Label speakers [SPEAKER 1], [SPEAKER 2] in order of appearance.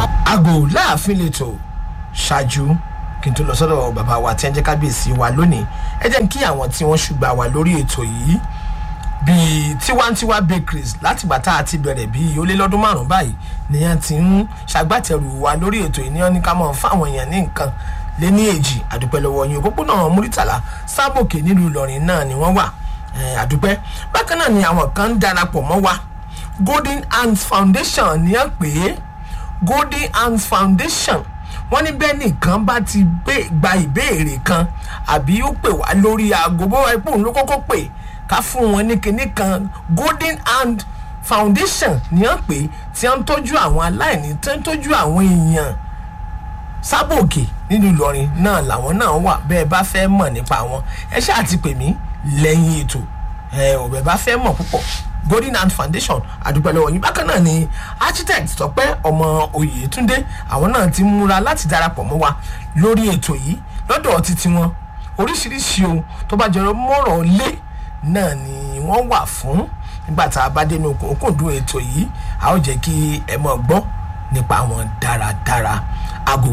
[SPEAKER 1] aago láàfin lẹ́tọ̀ ṣáájú kí n tó lọ sọ́dọ̀ bàbá wa tí ẹ jẹ́ kábíyèsí wa lónìí ẹ jẹ́ kí àwọn tí wọ́n ṣùgbà wà lórí ètò yìí bíi tiwantiwa bakeries látìgbà tá a ti bẹ̀rẹ̀ bíi ó lé lọ́dún márùn-ún báyìí nìyẹn ti ń ṣàgbàtẹ̀rù wa lórí ètò yìí ní ká mọ̀ fáwọn èèyàn ní nǹkan lé ní èjì àdúpẹ́ lọ́wọ́ yín òpópónà múrítàlá sábòkè nílùú ìlọrin náà ni wọ́n wà àdúpẹ́ bákan náà ni àwọn kan ń darapọ̀ mọ́ wa golden hands foundation ni à ń pè é golden hands foundation wọ́n ní bẹ́ẹ̀ nìkan bá ti gba ìbéèrè kan àbí ó pè wá lórí aago bó wáyé pòun ló kọ́kọ́ pè ká fún wọn ní kinní kan golden hand foundation ni à ń pè tí wọ́n ń tọ́jú àwọn aláìní tí wọ́n ń tọ́jú àwọn èèyàn sábòkè nínú ìlọrin náà làwọn náà wà bẹ́ẹ̀ bá fẹ́ mọ̀ nípa wọn ẹ ṣáà ti pè mí lẹ́yìn ètò ẹ ò bẹ́ẹ̀ bá fẹ́ mọ̀ púpọ̀ golden hand foundation àdúpẹ́ lọ́wọ́ yín bákan náà ni architect tọpẹ́ ọmọ oyètúndé àwọn náà ti múra láti darapọ̀ mọ́ wa lórí ètò yìí lọ́dọ̀ títí wọn oríṣiríṣi ohun tó bá jọrọ mọ́rọ̀ lé náà ni wọ́n wà fún nígbà tá a bá dénú òkùnkùndùn ètò yìí a ó jẹ́ kí ẹ mọ̀ gbọ́ nípa wọn dáradára aago